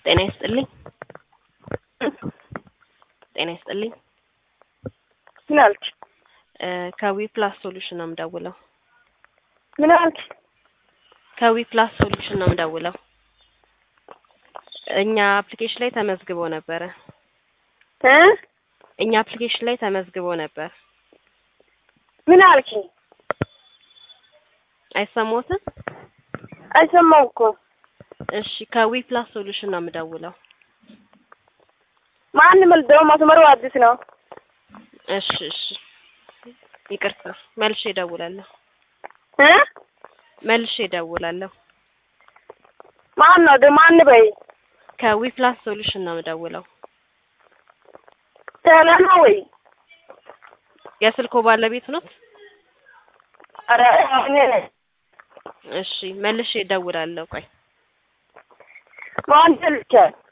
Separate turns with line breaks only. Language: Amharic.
ጤና ይስጥልኝ። ጤና ይስጥልኝ።
ምን አልክ?
እ ከዊ ፕላስ ሶሉሽን ነው የምደውለው።
ምን አልክ?
ከዊ ፕላስ ሶሉሽን ነው የምደውለው። እኛ አፕሊኬሽን ላይ ተመዝግቦ ነበረ።
እ
እኛ አፕሊኬሽን ላይ ተመዝግቦ ነበር።
ምን አልክ?
አይሰማዎትም?
አይሰማው እኮ
እሺ ከዊ ፕላስ ሶሉሽን ነው የምደውለው።
ማን መልደው መስመሩ አዲስ ነው።
እሺ እሺ ይቅርታ፣ መልሼ እደውላለሁ።
እ
መልሼ እደውላለሁ።
ማን ነው ደ ማን በይ
ከዊ ፕላስ ሶሉሽን ነው የምደውለው።
ቴሌ ነው ወይ?
የስልኮ ባለቤት ኖት?
ኧረ እኔ ነኝ።
እሺ መልሼ እደውላለሁ። ቆይ
ማን ልቻል